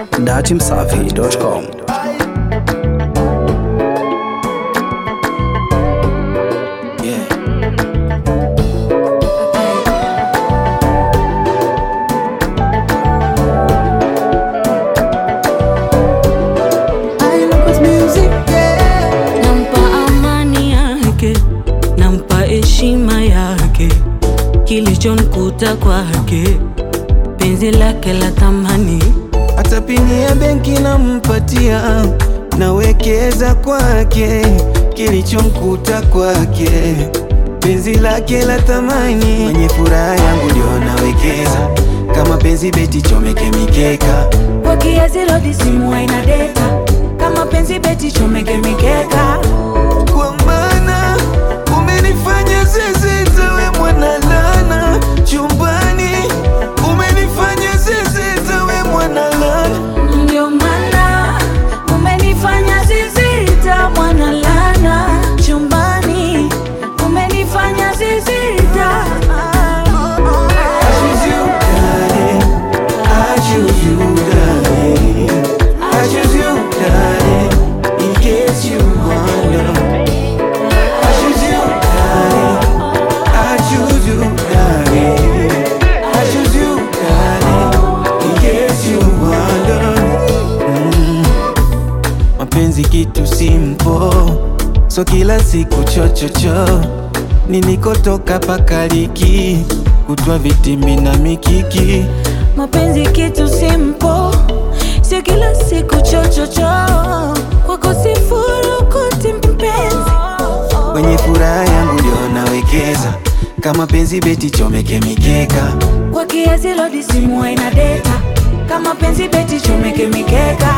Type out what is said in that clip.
datimsafi.com. Yeah. nampa amani yake, nampa heshima yake, kilichonkuta kwake, penzi lake la thamani. hata pini ya benki nampatia, nawekeza kwake, kilichomkuta kwake, penzi lake la thamani. Mwenye furaha yangu ndio nawekeza, kama penzi beti chomeke mikeka, Kwa kiasi lodi simu haina data, kama penzi beti chomeke mikeka. kwa maana umenifanya zezeta, we mwana lana chumbani, umenifanya zezeta, we mwana lana Ndio maana umenifanya zizita, mwana lana chumbani, umenifanya zizita. choose you, darling. I choose you, darling. I choose you, darling. In case you wonder. I choose you, darling. I choose you, darling. I choose you, darling. In case you wonder. Mm. Mapenzi kitu simple, so kila siku chochocho nilikotoka pakaliki kutwa vitimbi na mikiki Mapenzi kitu simple, sio kila siku chochocho, kwako sifurukuti mpenzi. kwenye furaha yangu ndio nawekeza kama penzi beti chomeke mikeka Kwa kiasi lodi simu haina data, kama penzi beti chomeke mikeka.